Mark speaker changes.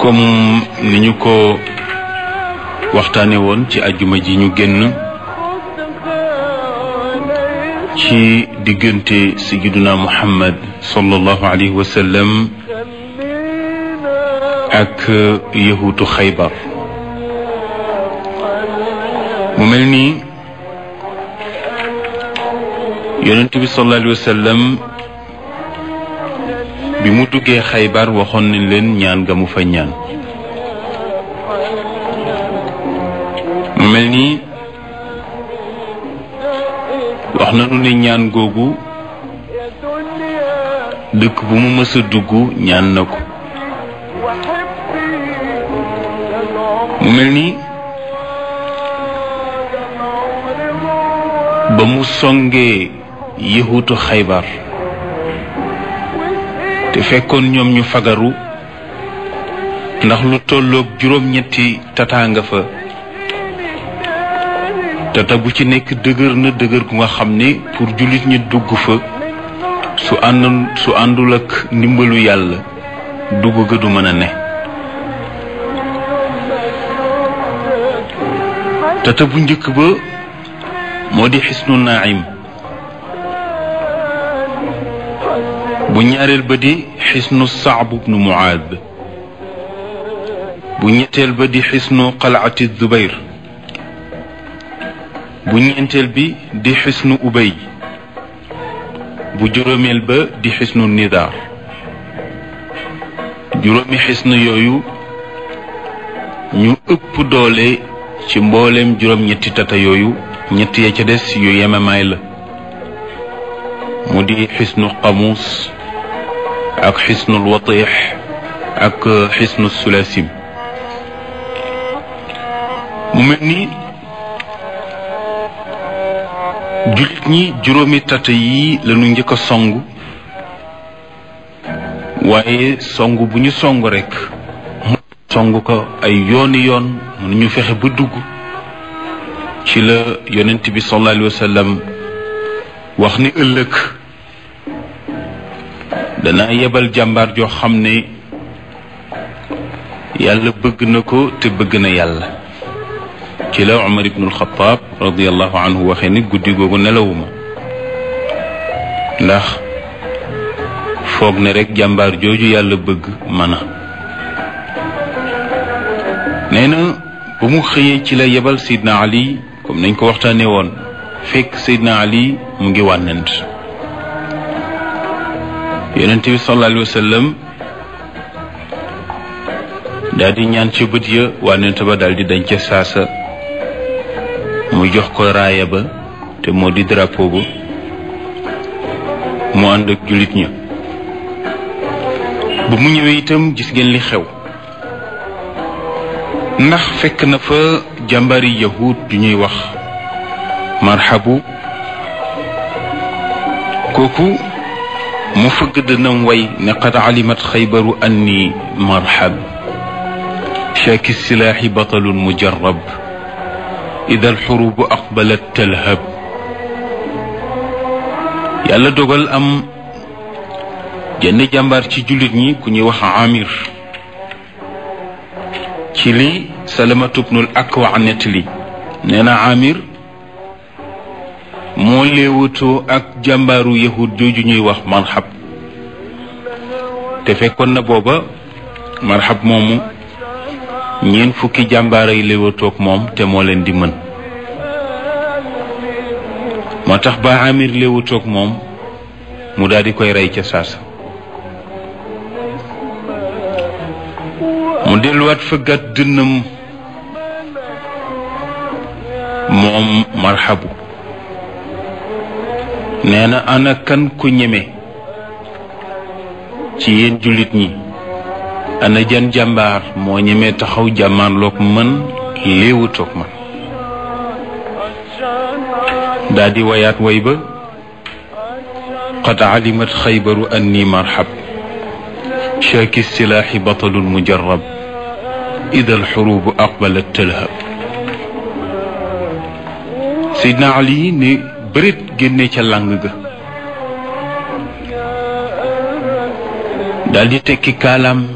Speaker 1: comme ni ñu ko waxtaane woon ci ajjuma ji ñu génn ci diggante sayyiduna muhammad sallallahu alayhi wa sallam ak yahuutu xaybar mu mel ni yonent bi sallallahu alayhi wa sallam bi mu duggee xaybar waxoon nañ leen ñaan ga mu fa ñaan mu mel ni wax nañu ne ñaan googu dëkk bu mu mës a dugg ñaan na ko mu mel ni ba mu songee yëhutu xaybar te fekkoon ñoom ñu fagaru ndax lu tolloog juróom-ñetti tataa nga fa tata bu ci nekk dëgër na dëgër gu nga xam ne pour jullit ñi dugg fa su ànd su àndul ak ndimbalu yàlla dugg ga du mën a ne tata bu njëkk ba moo di xisnu naim bu ñaareel ba di xisnu saab bnu muaad bu ñetteel ba di xisnu qalaati zubayr bu ñeenteel bi di xisnu ubay bu juróomeel ba di xisnu nidaar juróomi xisnu yooyu ñu ëpp doole ci mbooleem juróom-ñetti tata yooyu ñett ya ca des yu yemamaay la mu di xisnu qamuus ak xisnul watix ak xisnu sulasim mu mel ni jullit ñi juróomi tata yi lañu njëkk a song waaye song bu ñu song rekk mu song ko ay yooni yoon mënuñu fexe ba dugg ci la yonent bi sallallahu alayhi wa sallam wax ni ëllëg dana yebal jàmbaar joo xam ne yàlla bëgg na ko te bëgg na yàlla ci la Umar ibnul Xataab radiallahu anhu waxee ni guddi googu nelawuma ndax foog ne rekk jàmbaar jooju yàlla bëgg mën a nee na bu mu xëyee ci la yebal Seydina Ali comme nañ ko waxtaanee woon fekk Seydina Ali mu ngi wànnent yonent bi sallallahu alayhi wa sallam daal di ñaan ci bët ya wànnent ba daal di dañ ca saasa mu jox ko raaya ba te moo di drapeau ba mu ànd ak jullit ña ba mu ñëwee itam gis ngeen li xew ndax fekk na fa jàmbari yahud ju ñuy wax marhabu kooku mu fëgg dënam way ne qad alimat xaybaru anni marhab shaaki silaaxi batalun mujarab ida alxurubu aqbalat talhab yàlla dogal am jenn jàmbaar ci jullit ñi ku ñuy wax amir ci li salamatu bnul akwa nettali nee na amir moo léewatoo ak jàmbaaru yahud jooju ñuy wax marxab te fekkoon na booba marxab moomu ñeent fukki jàmbaar ay léewatoog moom te moo leen di mën moo tax ba amir léewatoog moom mu daal di koy rey ca saasa mu delluwaat fëggat dënnam moom marxabu nee na ana kan ku ñeme ci yéen jullit ñi ana jan jàmbaar moo ñeme taxaw jàmmaarloog man léewutoog man daa di wayaat way ba qad alimat xaybaru anni marxab shaaki silaaxi batalun mujarab ida alxurubu aqbalat talhab Seydina Ali ne bërit génne ca làng ga daldi tekki kaalaam